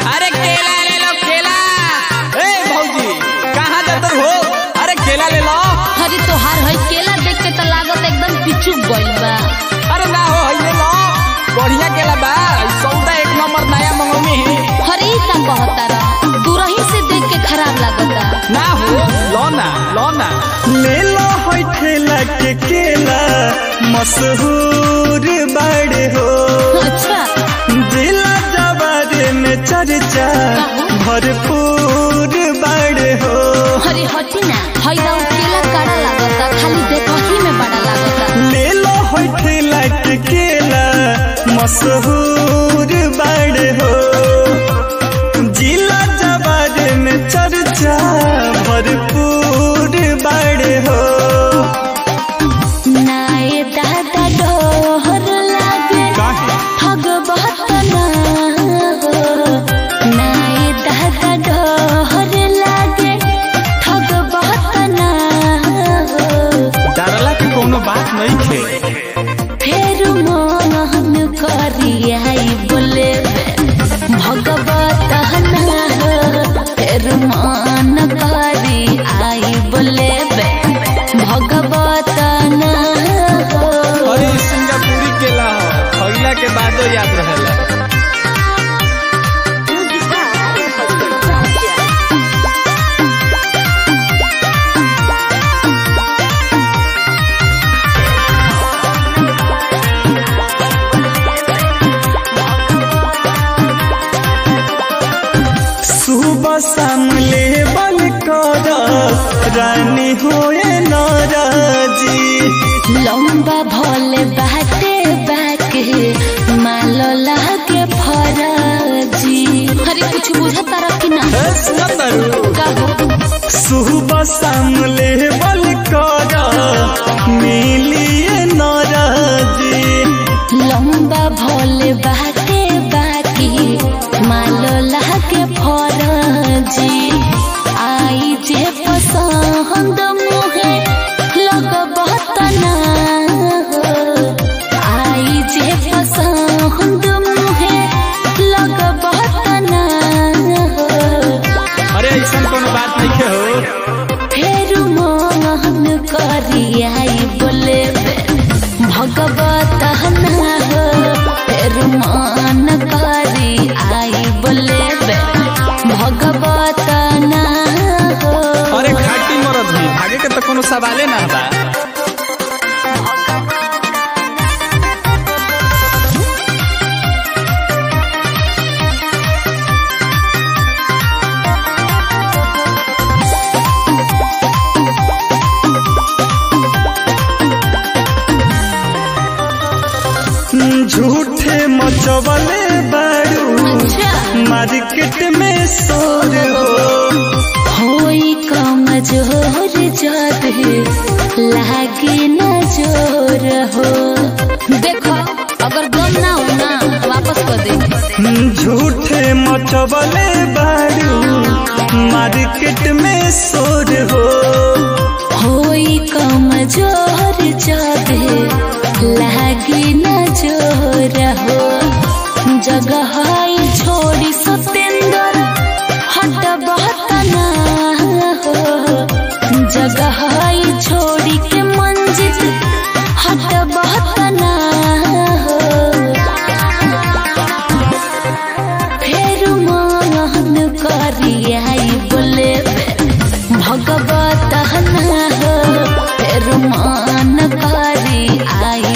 अरे केला ले लो केला ए भौजी कहाँ जाते हो अरे केला ले लो अरे तोहार है केला देख के तो लागत एकदम पिचुक गइल बा अरे ना हो है ले लो बढ़िया केला बा ई सौदा एक नंबर नया मंगौनी अरे ई का कहता रहा दूरही से देख के खराब लागता ना हो लो ना लो ना ले लो होय ठेला के केला मशहूर बड़े हो अच्छा जिला जवारे में चर्चा भरपूर बड़े हो अरे हटी ना है दाऊ केला काड़ा लागता खाली देखही में बड़ा लागता ले लो होय ठेला के केला मशहूर बड़े हो जिला जवारे में चर्चा भरपूर बड़े हो नाए दादा डोहर लागे ठग बहुत ना हो नाए दादा डोहर लागे ठग बहुत ना हो डरला के कोनो बात नहीं थे फेर मोहन करियाई बोले भगवत ना हो फेर मान करी आई बोले भगवत ना हो अरे ई सिंगापुरी केला हो खइला के बादो याद रहेला सुबह शाम ले बल कर रानी होए नाराजी लंबा भोले बाटे बाके मालो लागे फराजी अरे कुछ बुझा तारा कि ना ए सुनंदरू कहो सुबह शाम ले बल कर मिलिए नाराजी लंबा भोले बाटे बाकी मालो लागे फराजी आई जे पसंद मुहे लग बहुत ना हो आई जे पसंद मुहे लग बहुत ना हो अरे ऐसा कोनो बात नहीं के हो फेर मोहन करियाई बोले भगवत ना हो फेर मान करी आई बोले भगवत ना हो अरे खाटी मरद ही भागे के तो कोनो सवाले ना बा झूठे मचवले बारू अच्छा मार्केट में शोर हो होई कमजोर जद लागे न जोर हो देखो अगर दम ना हो ना वापस कर दे झूठे मचवले बारू मार्केट में शोर हो होई कमजोर जद लागे न जोर हो जगह छोड़ी सतेंद्र हट बहुत ना हो जगह छोड़ी के मंजिल हट बहुत ना हो फेर मोहन करियाई बोले भगवत ना हो फेर मान करी आई